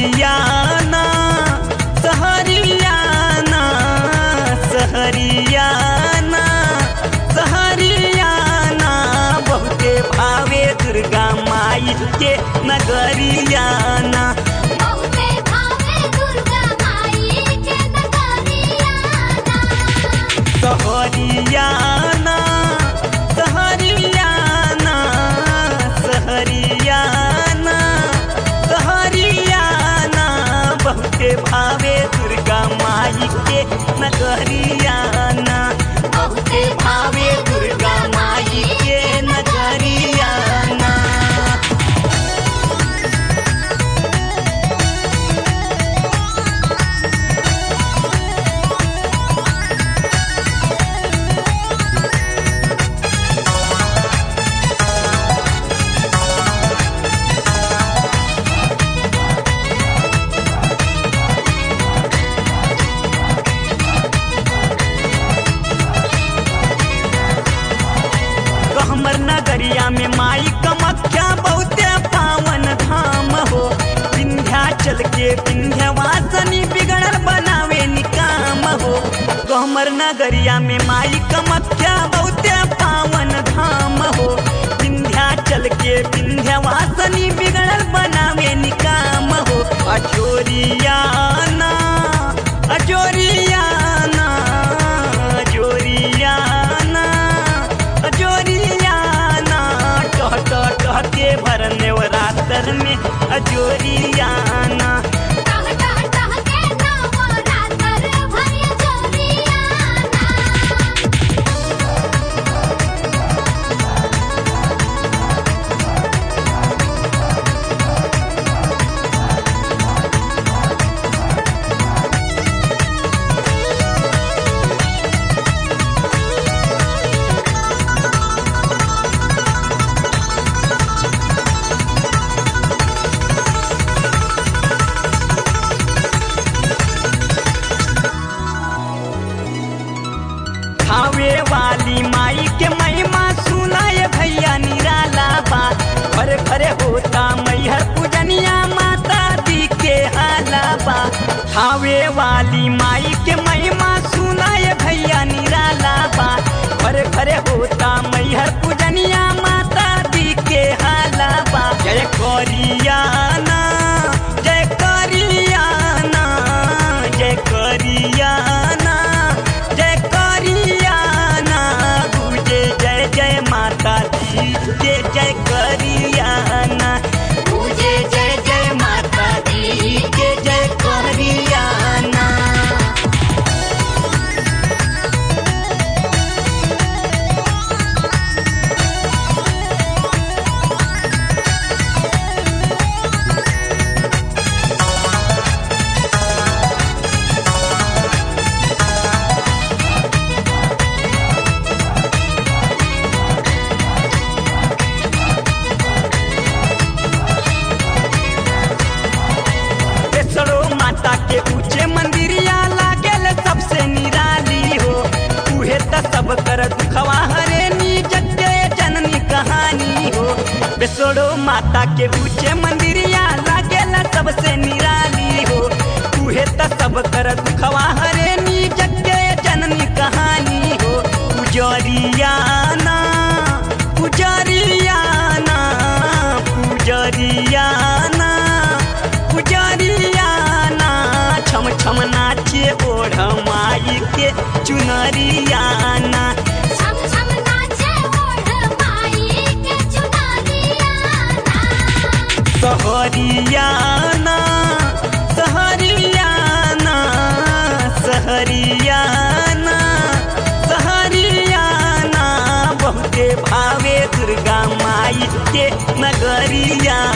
सहरियाना सहरियाना सहरियाना सहरियाना बहुते भावे दुर्गा माई के नगरियाना बहुते भावे दुर्गा माई के नगरियाना सहरियाना सहरियाना सहरियाना सहरियाना बहुते भावे दुर्गा माई के नगरियाना बहुते भावे दुर्गा माई के नगरियाना हमर नगरिया में माई कमख्या बहुते पावन धाम हो विंध्याचल के विंध्यवासनी बिगड़ल बनावे निकाम हो हमर नगरिया में माई कमख्या बहुते पावन धाम हो विंध्याचल के विंध्यवासनी बिगड़ल बनावे निकाम हो अजोरियाना अजोरियाना अजोरियाना अजोरियाना टह टह टह के भरने रातर में अजोरियाना टह टह टह के नवरात्र भरिय जोरियाना खावे वाली माई के महिमा सुनाए भैया निराला बा घरे घरे होता मैहर पूजनिया माता दी के हाला बा खावे वाली माई के महिमा सुनाए भैया निराला बा घरे घरे होता मैहर पूजनिया माता दी के हाला बा जय करियाना जय करियाना जय करियाना जय करियाना गुजे जय जय माता दी के जय करियाना गुजे जय जय माता दी के जय करियाना बेसरो माता के ऊंचे मंदिरिया लागेल सबसे निराली हो उहे त सब कर दुखवा हरे नी जग जननी कहानी हो बेसरो माता के ऊंचे मंदिरिया लागेल सबसे निराली हो उहे त सब कर दुखवा हरे नी जग जननी कहानी हो पुजरियाना पुजरियाना पुजरियाना पुजरियाना छम छम नाचे ओढ़ माई के चुनरियाना छम छम नाचे ओढ़ माई के चुनरियाना सहरियाना सहरियाना सहरियाना सहरियाना बहुते भावे दुर्गा माई के नगरिया